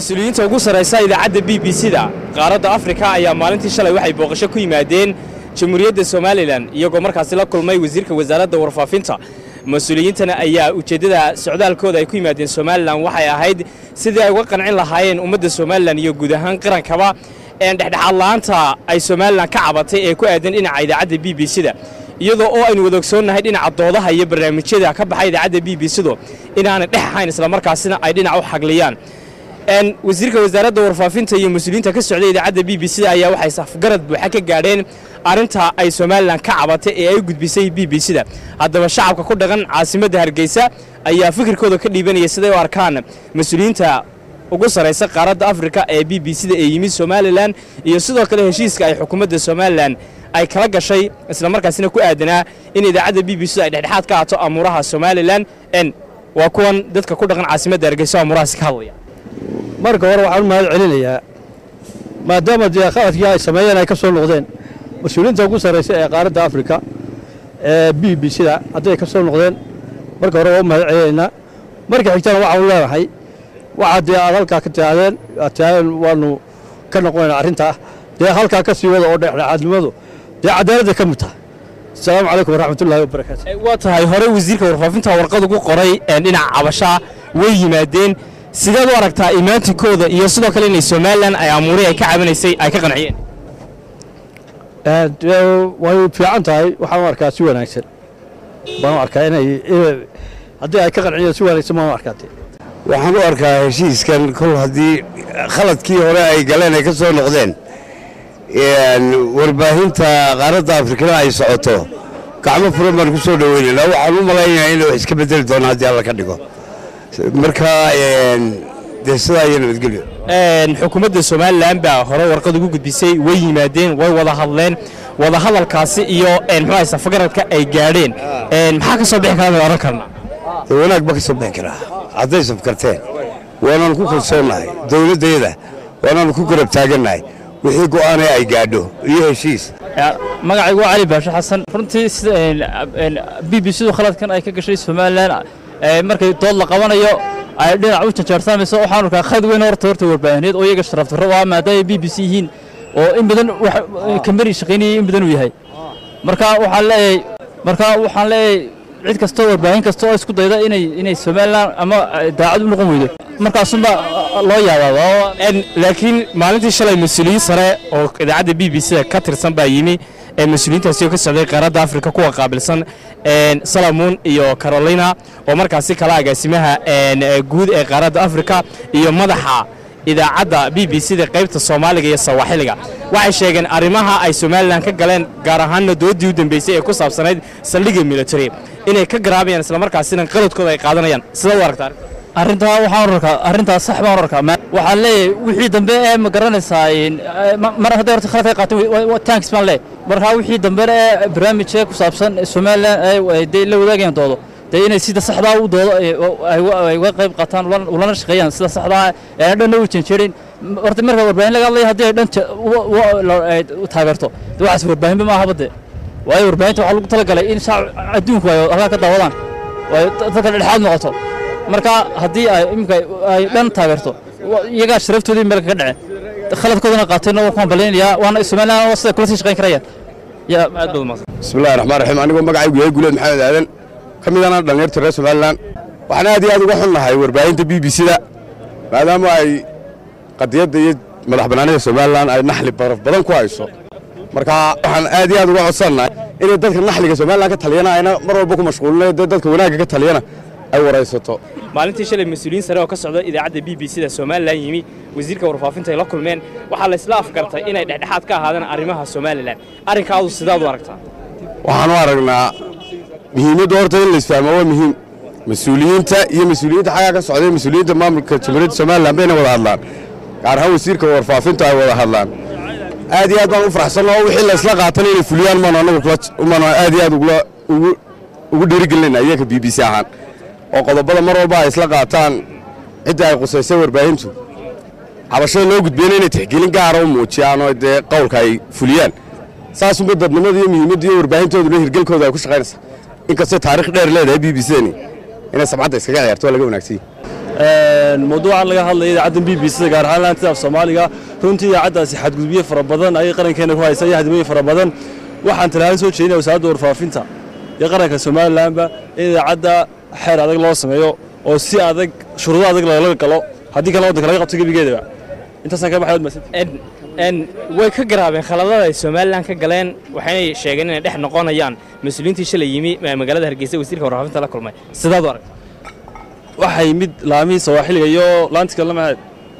mas-uuliyiinta ugu sarraysa idaacadda b b c-da qaaradda afrika ayaa maalintii shalay waxay booqasho ku yimaadeen jamhuuriyadda somalilan iyagoo markaasi la kulmay wasiirka wasaaradda warfaafinta mas-uuliyiintana ayaa ujeeddada socdaalkooda ay ku yimaadeen somalilan waxay ahayd sidii ay uga qancin lahaayeen ummadda somalilan iyo guud ahaan qarankaba een dhexdhexaad la'aanta ay somalilan ka cabatay ee ku aadan dhinaca idaacadda b b c-da iyadoo oo aynu wada ogsoonnahay dhinaca doodaha iyo barnaamijyada ka baxay idaacadda b b c-du inaanay dhex ahayn islamarkaasina ay dhinac u xagliyaan n wasiirka wasaaradda warfaafinta iyo mas-uuliyiinta ka socday idaacadda b b c ayaa waxay safgarad buuxa ka gaadheen arrinta ay somalilan ka cabatay ee ay gudbisay b b c-da haddaba shacabka ku dhaqan caasimadda hargeysa ayaa fikirkooda ka dhiibanaya siday u arkaan mas-uuliyiinta ugu sarraysa qaaradda afrika ee b b c-da ee yimid somalilan iyo sidoo kale heshiiska ay xukuumadda somalilan ay kala gashay islamarkaasina ku aadanaa in idaacadda b b c-du ay dhexdhexaad ka haato amuuraha somalilan n waa kuwan dadka ku dhaqan caasimadda hargeysa oo amuurahaasi ka hadlaya marka hore waxaan u mahad celinayaa maadaama dee qaladkii ay sameeyeen ay ka soo noqdeen mas-uuliyiinta ugu sarraysa ee qaaradda afrika ee b b c-da hadday ka soo noqdeen marka hore waa u mahad celinaynaa marka xigtana waxaanu leenahay waxaa dee aad halkaa ka taahdeen aad taahdeen waanu ka noqonaynaa arrintaa dee halkaa ka sii wada oo dhexdhexaadnimadu dee cadaaladda ka mid tahay asalaamu calaykum waraxmatullaahi wabarakaatu waa tahay hore wasiirka warfaafinta warqad ugu qoray dhinaca cabashaa way yimaadeen sideed u aragtaa imaantinkooda iyo sidoo kale inay somalilan ay amuuray ay ka cabanaysay ay ka qanciyeen way fiican tahay waxaan u arkaa si wanaagsan baan u arkaa inay haddii ay ka qanciyeen si wanaagsan baan u arkaa dee waxaan u arkaa heshiiskan kol haddii khaladkii hore ay galeen ay ka soo noqdeen warbaahinta qaaradda afrikana ay socoto gacmo furan baan ku soo dhoweynaynaa waxaan u malaynayaa inay wax iska bedeli doona haddii alla ka dhigo marka dee sidaa iyo nabadgelyo xukuumadda somalilan baa hore warqad ugu gudbisay way yimaadeen way wada hadleen wada hadalkaasi iyo muxuu safagaradka ay gaadheen maxaa ka soo bixi karaa bay odhan karnaa dee wanaag ba ka soo bixi karaa hadday safkarteen waanaanu ku kalsoonnahay dowladdayada waanaanu ku garab taagannahay wixii go'aanee ay gaadho iyo heshiis magacaygu waa cali baashe xasan runtii sida b b c du khaladkan ay ka gashay somalilan markay dood la qabanayo ay dhinac u janjaarsamayso waxaan arkaa khad weyn horta horta warbaahineed oo iyaga sharaf darro ah maadaama b b c yihiin oo in badan kambani shaqaynayay in badan uu yahay marka waxaan leeyahay marka waxaan leeyahay cid kastoo warbaahin kasta oo isku dayda inay inay somalilan ama daacad u noqon weydo markaasunba loo yaabaa laakiin maalintii shalay mas-uuliyiin sare oo idaacadda b b c ka tirsan baa yimi ee mas-uuliyiintaasi oo ka socday qaaradda afrika kuwa qaabilsan salamuun iyo carolina oo markaasi kala agaasimaha guud ee qaaradda afrika iyo madaxa idaacadda b b c da qaybta soomaaliga iyo sawaaxiliga waxay sheegeen arrimaha ay somalilan ka galeen gaar ahaanna dooddii u dambeysay ee ku saabsanayd saldhigga military inay ka garaabayaan islamarkaasina qaladkooda ay qaadanayaan sida u aragtaa arrintaa waxaan arkaa arrintaas sax baan arkaa waxaan leeyahay wixii dambe ee ma garanaysaa mar hadday horta khalad ka qaateen tanks baan leeyahay markaa wixii dambe ee barnaamijka ku saabsan somalilan ay la wadaagayaan doodo dee inay sida saxdaa u doodo ay uga qayb qaataan ulana shaqeeyaan sida saxdaa ee dhanna u janjeerin horta marka warbaahin laga hadlaya haddii ay dhan u taageerto de waxaas warbaahinba ma ahaba dee waayo warbaahinta waxaa lagu talagalay in shacab adduunku ay halkaa ka daawadaan ay dadka dhexdhexaad noqoto marka haddii ay imika ay dhan taageerto iyagaa sharaftoodii meel kaga dhaceen khaladkoodana qaateenna waa ku hambalaynayaa waana somalilan oo sida kula sii shaqayn karayaan yaa aad baad umaqsan bismillahi raxmaan raxiim anigoo magacaygu yahay guuleed maxamed aadan ka midana dhallinyarta reer somalilan waxaan aad iyo aad uga xunnahay warbaahinta b b c-da maadaama ay qadiyadda iyo madax bannaanida somalilan ay naxli baraf badan ku hayso marka waxaan aad iyo aad uga codsannahay inay dadka naxliga somalilan ka taliyana ayna mar walba ku mashquulinayo dee dadka wanaagga ka taliyana ay waraysato maalintii shalay mas-uuliyiin sare oo ka socda idaacadda b b c da somalilan yimi wasiirka warfaafinta ay la kulmeen waxaa la isla afgartay inay dhexdhexaad ka ahaadaan arrimaha somalilan arrinkaadu sidaad u aragtaa waxaan u aragnaa muhiimadda horta in la isfahmo waa muhiim mas-uuliyiinta iyo mas-uuliyiinta xaggaa ka socday mas-uuliyiinta maamulka jamhuuriyadda somalilan bayna wada hadlaan gaar ahaan wasiirka warfaafinta ay wada hadlaan aad iyo aad baan u faraxsanna oo wixii la isla qaatana inay fuliyaan maanu annagu umaanu aad iyo aad ugu dhiirigelinayna iyaga b b c ahaan oo qodobada mar walba ay isla qaataan cidda ay qusaysay warbaahintu cabashada loo gudbiyana inay tixgelin gaara u muujiyaan oo dee qowlka ay fuliyaan saasunba dadnimada iyo muhiimadda iyo warbaahintooduna hirgelkooda ay ku shaqaynaysaa inkastoo taarikh dheer leedahay b b c-dani inay sabcadda iskaga ciyaarto waa laga wanaagsan mawduucan laga hadlaya idaacaddan b b c gaar ahaan laantida af soomaaliga runtii idaacaddaasi xadgudubyo fara badan ayay qarankeena ku haysa iyo hadimooyin fara badan waxaan talahaan soo jeedinaya wasaaradda warfaafinta iyo qaranka somalilanba in idaacadda xeer adag loo sameeyo oo si adag shuruudo adag lagala galo haddii kale waddanka laga qabto gebigeedaba intaasaan ka baxay wad mahadsantihin way ka garaabeen khaladada ay somalilan ka galeen waxaynay sheegeen inay dhex noqonayaan mas-uuliyiintii shalay yimi magaalada hargeysa wasiirka warfaafinta la kulmay sidaad u arag waxay mid laamihii sawaaxiliga iyo laantika lamaad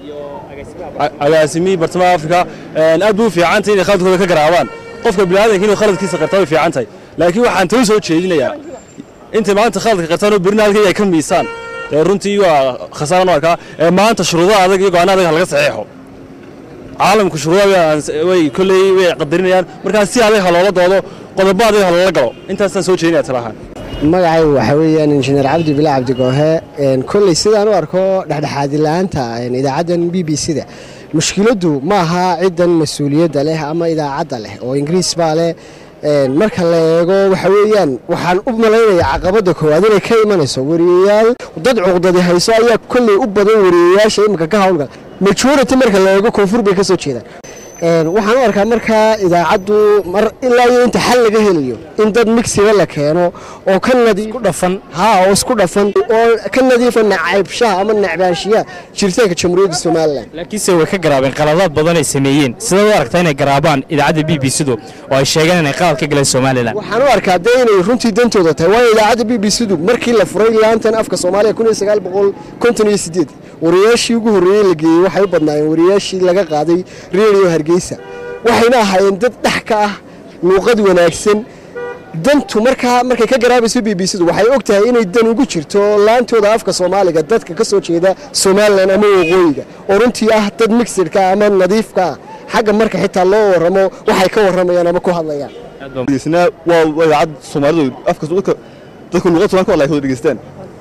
agaasimihii bartamaha afrika aad bay u fiicantay inay khaladkooda ka garaabaan qofka biniaadanka inuu khaladkiisa qartaa way fiican tahay laakiin waxaan tau soo jeedinayaa intay maanta khaladka qartaan oo berina halkay ay ka miisaan dee runtii waa khasaaran u arkaa ee maanta shuruudaha adag iyo go'aana adag ha laga saxeexo caalamku shuruudaha way kolley way qadarinayaan markaa si adag ha loola doodo qodobo adag ha loola galo intaasaan soo jeedinaya talahaan magacaygu waxaa weeyaan injineer cabdi bila cabdigoohe kolley sidaan u arko dhexdhexaadi la-aanta idaacaddan b b c-da mushkiladdu ma aha ciddan mas-uuliyadda leh ama idaacadda leh oo ingiriis baa leh marka la eego waxa weeyaan waxaan u malaynayaa caqabadda koowaad inay ka imanayso wariyayaal dad cuqdadi hayso ayaa kolley u badan wariyayaasha imika ka hawlgala majority marka la eego koonfur bay ka soo jeedaan waxaan u arkaa markaa idaacaddu mar ilaa iyo inta xal laga helayo in dad migsiga la keeno oo ka nadiif dhafan ha oo isku dhafan oo ka nadiifa nacaybshaha ama nacbaanshiyaha jiritaanka jamhuuriyadda somalilan laakiinse way ka garaabeen qaladaad badan ay sameeyeen sidaad u aragtaa inay garaabaan idaacadda b b c-du oo ay sheegeen inay qalad ka galeen somalilan waxaan u arkaa dee inay runtii dantooda tahay waayo idaacadda b b c-du markii la furay laantan afka soomaaliya kun iyo sagaal boqol konton iyo sideed wariyaashii ugu horreeyey la geeyey waxay u badnaayeen wariyaashii laga qaaday redio hargeysa waxayna ahaayeen dad dhex ka ah luuqad wanaagsan dantu markaa markay ka garaabayso b b c-du waxay og tahay inay dan ugu jirto laantooda afka soomaaliga dadka ka soo jeeda somalilan ama waqooyiga oo runtii ah dad mixidka ama nadiifka ah xagga marka xitaa loo warramo waxay ka warramayaan ama ku hadlayaan waa idaacad soomaalidu afka dadka luuqad somalka wala wada dhegeystaan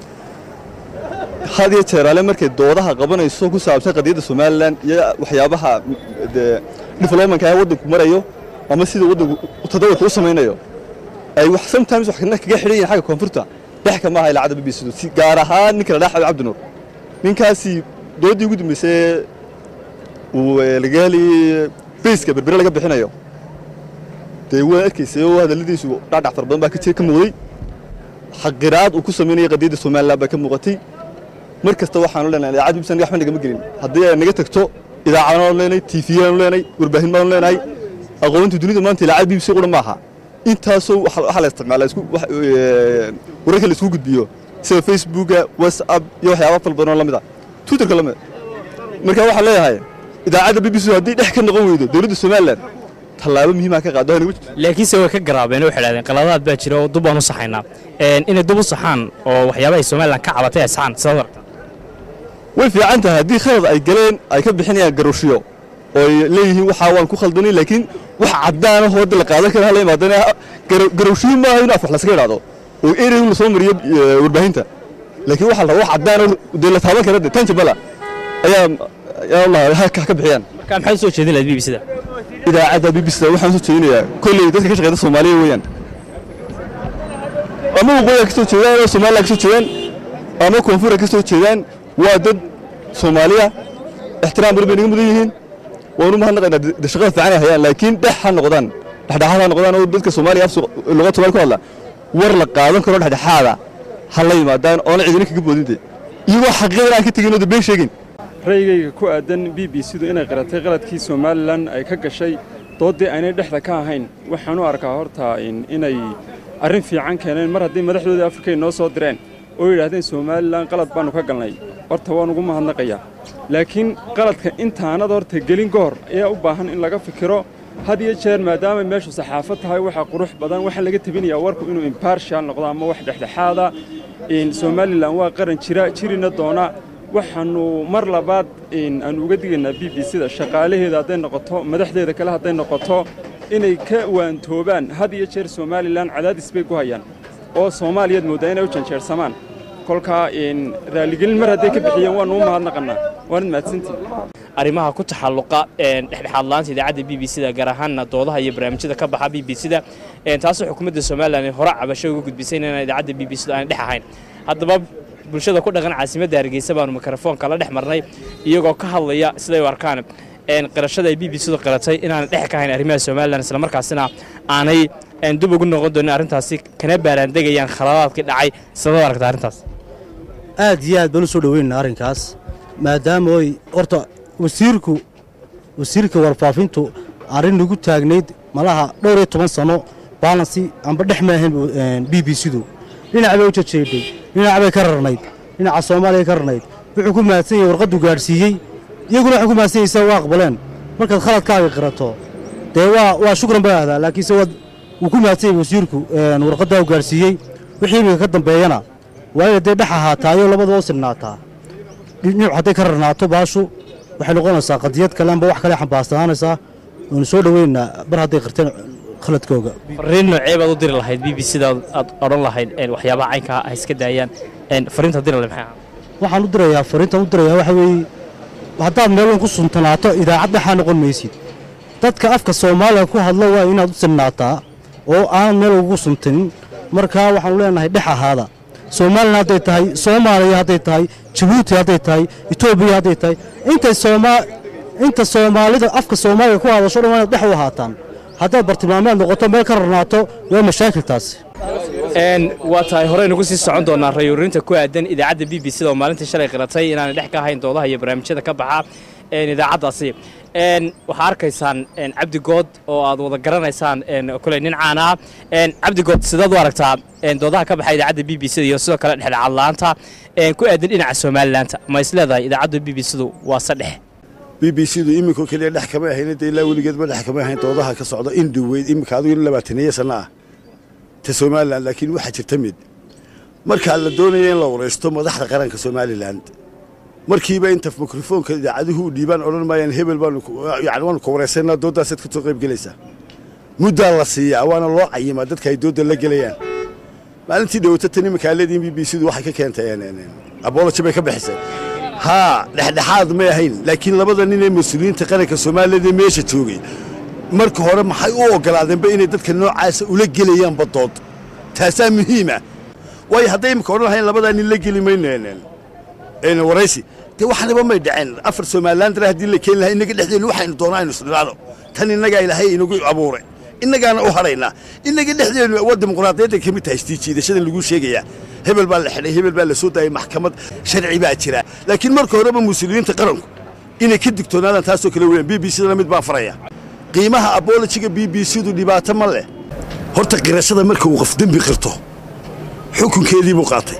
had iyo jeeraale markay doodaha qabanayso ku saabsan qadiyadda somalilan iyo waxyaabaha developmentka ee waddanku marayo ama sida waddanku tadawurka u samaynayo ay wax sometimes wax kaga xidhan yihiin xagga koonfurta dhexka maaha ilaacadda b b c si gaar ahaan ninka la dhaxayo cabdinuur ninkaasi dooddii ugu dambeysay uu laga heli bayska berbere laga bixinayo dee waa arkaysay oo hadalladiisu dhacdhac fara badan baa ka muuqday xaqiraad uu ku samaynayay qadiyadda somalilan baa ka muuqatay mar kasta waxaanu leenahay idaacad bbc waxba nagama gelin haddii ay naga tagto idaacadaanu leenahay tiifiyaanu leenahay warbaahin baanu leenahay aqoonta dunida maanta idaacad bbc qura maaha intaasoo waxaa la isticmaalaa isku wararka la isku gudbiyo sida facebooka whatsapp iyo waxyaaba fal badan oo la mid ah twitterka la mid marka waxaan leeyahay idaacadda b b c haddii dhex ka noqon weydo dowladda somalilan tallaabo muhiimaa ka qaado hanagu jirto laakiinse way ka garaabeen waxay dhahdeen qaladaad baa jira oo dub baan u saxaynaa inay dub u saxaan oo waxyaabaha ay somalilan ka cabatay ay saxaan sidaad aragtaa way fiican tahay haddii khalad ay galeen ay ka bixinayaan garowshiyo oo ay leeyihiin waxaa waan ku khaldanay laakiin wax caddaana hooda la qaadan kara hala imaadana garowshiyo maaha in af wax laskaga idhaahdo oo erey la soo mariyo warbaahinta laakiin waxaa la rabaa wax caddaana dee la taaban kara dee tanjabala ayaa ayaa allah ha ka bixiyaan marka maxaad u soo jeedin lahayd b b c-da idaacadda b b c waxaan soo jeedinayaa kolley dadka ka shaqeyda soomaaliya weeyaan ama waqooyiga ka soo jeedaan ama somaliland ka soo jeedaan ama koonfura ka soo jeedaan waa dad soomaaliya ixtiraam badan bay naga mudan yihiin waanu mahadnaqaynaa de shaqada fiican ay hayaan laakiin dhex ha noqdaan dhexdhexaad ha noqdaan oo dadka soomaaliya af luqad soomaali ku hadla war la qaadan karo dhexdhexaada ha la yimaadaan oona cidina kaga boodinte iyagoo xaqiiqadan aan ka tegin oo de been sheegin ra'yigayga ku aadan b b c-du inay qaratay qaladkii somalilan ay ka gashay dooddii aynay dhexda ka ahayn waxaan u arkaa horta inay arrin fiican keeneen mar haddii madaxdoodii afrika ay noo soo direen oo yidhaahdeen somalilan qalad baannu ka galnay horta waan ugu mahadnaqayaa laakiin qaladka intaanad horta gelin ka hor ayaa u baahan in laga fikiro had iyo jeer maadaamay meeshu saxaafad tahay waxaa qurux badan waxaa laga tebinayaa warku inuu imbarshal noqdo ama wax dhexdhexaada somalilan waa qaran jira jirina doona waxaannu mar labaad aanu uga digaynaa b b c-da shaqaalaheeda hadday noqoto madaxdeeda kale hadday noqoto inay ka waantoobaan had iyo jeer somalilan cadaadis bay ku hayaan oo soomaaliyaad mooddaa inay u janjeersamaan kolkaa raaligelin mar hadday ka bixiyeen waannu u mahadnaqannaa waanad mahadsantiin arrimaha ku taxalluqa dhexdhexaad laanta idaacadda b b c-da gaar ahaanna doodaha iyo barnaamijyada ka baxa b b c-da taasoo xukuumadda somalilan hore cabasho uga gudbisay inaan idaacadda b b c-da aan dhex ahayn haddaba bulshada ku dhaqan caasimadda hargeysa baanu mikrofoonka la dhex marnay iyagoo ka hadlaya siday u arkaan qirashada ay b b c du qiratay inaanay dhex ka hayn arrimaha somalilan islamarkaasina aanay dib ugu noqon doonin arrintaasi kana baaraandegayaan khaladaadkii dhacay sidoo aragta arrintaas aad iyo aad baan u soo dhoweyna arrinkaas maadaama oy horta wasiirku wasiirka warfaafintu arrin nagu taagnayd malaha dhowr iyo toban sano baalansi amba dhex maahayn b b c-du dhinac bay u jajeedhay dhinac bay ka rarnayd dhinaca soomaaliya ka rarnayd wuxuu ku mahadsan yahay warqaddu gaadhsiiyey iyaguna waxay ku mahadsan yaysaa waa aqbaleen markaad khaladkaaga qirato dee waa waa shukran baa ahdaa laakiinse waad wuu ku mahadsan yahay wasiirku warqaddaa u gaadhsiiyey wixii iminka ka dambeeyana waa inay dee dhex ahaataayoo labadaba u sinaataa dhinacu hadday ka rarnaato baashu waxay noqonaysaa qadiyad kale amba wax kale xambaarsananaysaa waanu soo dhoweynaa bar hadday qirteen khaladkooga fariin noocee baad u diri lahayd b b c da aad odhan lahayd waxyaabaha caynkaa ha iska daayaan fariinta diri lahayd maxay waxaan u dirayaa fariintaan u dirayaa waxa weeye haddaad meel weyn ku suntanaato idaacad dhexaa noqon maysid dadka afka soomaaliga ku hadlo waa inaad u sinnaataa oo aanad meel ugu suntanin markaa waxaanu leenahay dhex ahaada somalilan hadday tahay soomaaliya hadday tahay jabuuti hadday tahay etoobiya hadday tahay intay sooma inta soomaalida afka soomaaliga ku hadasho dhan waa inaad dhex u ahaataan haddaad bartilmaameed noqoto meel ka rarnaato waa mashaakiltaasi waa tahay horeynugu sii socon doonaa rayuurinta ku aadan idaacadda b b c da oo maalintii shalay qiratay inaanay dhex ka ahayn doodaha iyo barnaamijyada ka baxa idaacaddaasi waxaa arkaysaan cabdigood oo aad wada garanaysaan koley nin caan ah cabdigood sidaad u aragtaa doodaha ka baxa idaacadda b b c da iyo sidoo kale dhexdhexaad la'aanta ku aadan dhinaca somalilaanta ma is leedahay idaacadda b b c du waa sadhex b b c du iminkoo keliya dhex kama ahayn de ilaa weligeedba dhex kama ahayn doodaha ka socda in dhoweyd iminka adigu in labaataniyo sanno ah ta somalilan laakiin waxaa jirta mid markaa la doonaya in la waraysto madaxda qaranka somalilan markiiba inta mikrofoonka idaacaduhu u dhiibaan odhan maayaan hebel baanu yani waanu ka waraysanaa dooddaasaad ka soo qayb gelaysaa muddaa la siiyaa waana loo cayimaa dadka ay doodda la gelayaan maalintii dhowata tan iminkaa leediin b b c du waxay ka keentay aboloji bay ka bixisay haa dhexdhexaad may ahayn laakiin labada nin ee mas-uuliyiinta qaranka soomaaliyada meesha joogay marka hore maxay u oggolaadeenba inay dadka noocaasa ula gelayaan badood taasaa muhiima waayo hadday imika odhan lahayn labadaa nin la geli mayno waraysi dee waxnaba may dhaceen afar somalilan dara haddii la keeni lahaa innaga dhexdeennu waxaynu doonaa aynu isdhiraano tan innagaa ilaahay inagu abuuray innagaana u hadhaynaa innaga dhexdeennu waa dimuqraadiyadda ka mid tahay istiijiidashadan lagu sheegayaa hebel baa la xidhay hebel baa la soo daayay maxkamad sharci baa jira laakiin marka horeba muslimiinta qaranku inay ka digtoonaadaan taasoo kale weeyaan b b c dana mid baan faraya qiimaha abolojiga b b c du dhibaato ma leh horta qirashada marka uu qof dembi qirto xukunkeedii buu qaatay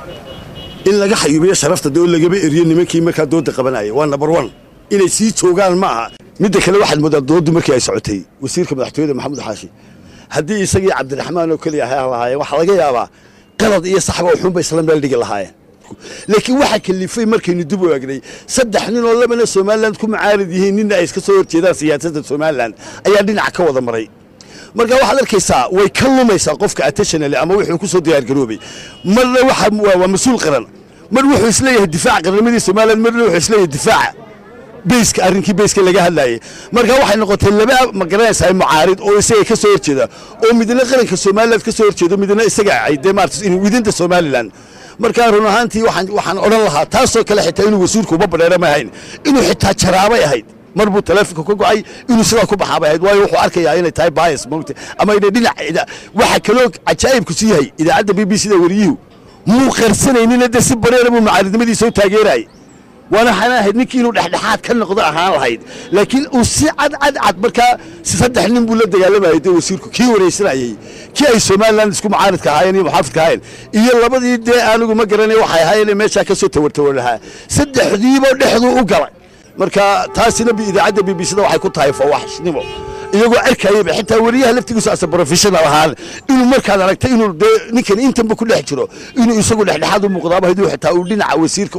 in laga xayuubiyo sharafta dee oo lagaba eriyo nimankii markaa doodda qabanaya waa number one inay sii joogaan ma aha midda kale waxaad moodaa dooddu markii ay socotay wasiirka madaxtooyada maxamuud xaashi haddii isagii cabdiraxmaan oo keliya ha lahaayeen waxaa laga yaabaa qalad iyo saxba uxuunba isla meel dhigi lahaayeen laakiin waxaa kalifay markaynu dib u egnay saddex nin oo labana somalilan ku macaarid yihiin ninna ay iska soo horjeedaan siyaasadda somalilan ayaa dhinaca ka wada maray marka waxaad arkaysaa way ka lumaysaa qofka attentionally ama wuxuu ku soo diyaargaroobay marna waxa waa mas-uul qaran mar wuxuu isleeyahay difaaca qarnimadii somalilan marna wuxuu isleeyahay difaaca beyska arrinkii beyska laga hadlaayay marka waxay noqotay laba ma garanaysaa mucaarid oo isaga ka soo horjeeda oo midna qaranka somaliland ka soo horjeedo midna isaga ay dee maartas in widinta somaliland markaa run ahaantii waxaan waxaan odhan lahaa taasoo kale xitaa inuu wasiirku uba badheera ma ahayn inuu xitaa jaraabay ahayd mar buu taleefonka ka go'ay inuu sidaa ku baxaabay ahayd waayo wuxuu arkayaa inay tahay bias mogta ama inay dhinac waxa kaloo cajaa'ibku sii yahay idaacadda b b c da wariyuhu muu qarsanaynin de si bareera buu mucaaridnimadiisa u taageerayay waana waxaan ahayd ninkii inuu dhexdhexaad ka noqdo ahaan lahayd laakiin uu si cad cad cad markaa saddex nin buu la dagaalamayay dee wasiirku kii waraysanayey kii ay somalilan isku mucaaridka ahaayeen iyo muxaafidka ahaayeen iyo labadii dee anigu ma garanay waxay ahaayeen meeshaa ka soo tawartawar lahaa saddexdiiba dhexduu u galay marka taasina idaacadda b b c da waxay ku tahay fawaxshnimo iyagoo arkayaba xitaa weriyaha laftigiisu asa professional ahaan inuu markaad aragtay inuu dee ninkan intanba ku dhex jiro inuu isagu dhexdhexaad u muuqdaaba haduu xitaa uu dhinaca wasiirka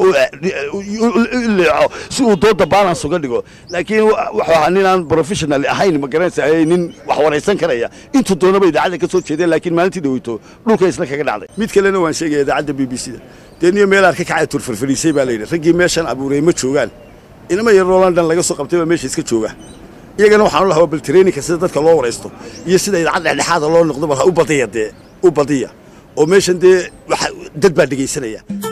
leeco si uu dooda balance uga dhigo laakiin wuxuu ahaa nin aan professional ahayn ma garanaysa nin wax waraysan karaya intuu doonaba idaacadda ka soo jeedeen laakiin maalintii dhaweyto dhulka isla kaga dhacday mid kalena waan sheegaya idaacadda b b c da dee niyo meelaad ka kacay turfarfariisay baa layidhi raggii meeshan abuuray ma joogaan inama yaroo london laga soo qabtay baa meesha iska jooga iyagana waxaan u lahaa bal traininka sida dadka loo waraysto iyo sida idaacad dhexdhexaada loo noqdo bal ha u badiya dee u badiya oo meeshan dee waxa dad baa dhegaysanaya